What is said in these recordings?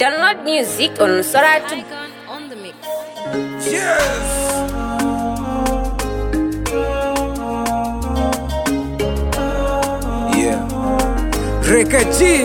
Download music on Soratu. on the mix. Yes. Yeah. Rekaji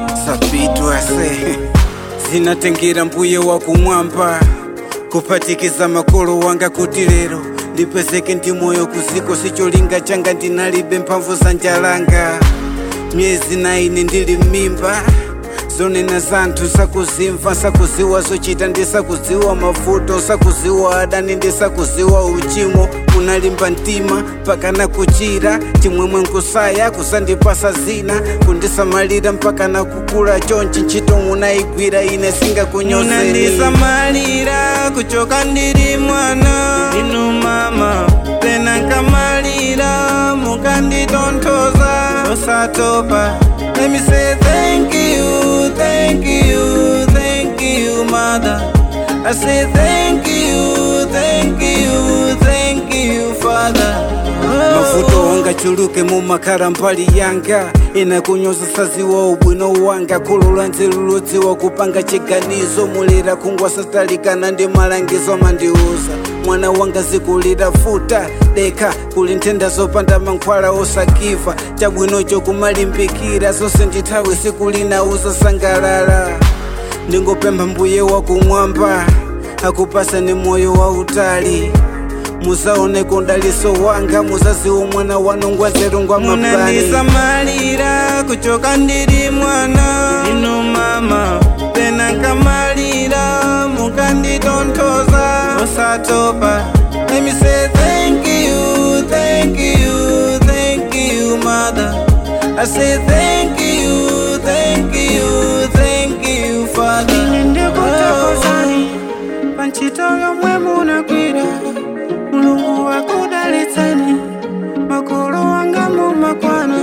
sapitwase zinatengira mbuye wa kumwamba kupatikiza makolo wanga kuti lero ndipezeke ndi moyo kuziko sicholinga changa ndinalibe mphamvu za njalanga myezi na ine ndili m'mimba zonena zanthu sakuzimva sakuziwa zochita ndisakuziwa mavuto sakuziwa adani ndisakuziwa uchimo kunalimba mtima mpaka na kuchira chimwemwe nkusaya kusandipasa zina kundisamalira mpaka na kukula chonchi ntchito munayigwira ine singakunyozeni munandisamalira kuchoka ndiri mwana inu mama pena nkamalira mukanditonthoza osatopa Let me say thank you, thank you, thank you, mother. I say thank you, thank you, thank you, father. mavuto wanga chuluke mumakhala mbali yanga ina kunyoza saziwa ubwino wanga khulula nzeru ludziwa kupanga chiganizo mulira khungwa satalikana ndi malangizo mandiuza mwana wanga zikulira futa deka kuli nthenda zopanda mankhwala osakiva chabwinocho kumalimbikira zonse ndithawi sikulinauza sangalala ndingopempha mbuye wakumwamba akupasani moyo wautali muzaone kondaliso wanga muzaziwo mwana wanu ngwazerungwa mapani munandisamalira kuchoka ndiri mwana inu mama pena nkamalira mukanditonthoza osatopa Let me say thank you, thank you, thank you, mother. I say thank you, thank you, thank you, father. Ine ndikutakozani panchito yomwe munagwira mulungu wakudalitsani makolo wanga mumakwana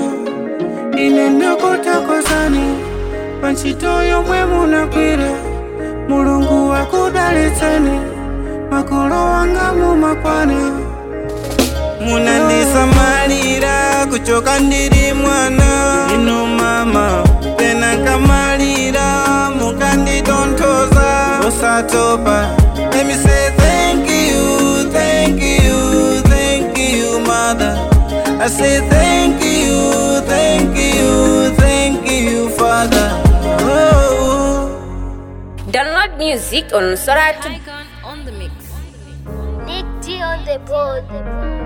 ine ndikutakozani panchito yomwe munagwira mulungu wakudalitsani makolo wanga mumakwana munandisamalira kuchoka ndiri mwana inu mama pena nkamalira mukanditonthoza osatopa Let me say thank you, thank you, thank you, mother. I say thank you, thank you, thank you, father. Oh. Download music on Soratu. Icon on the mix. Nick T on the board.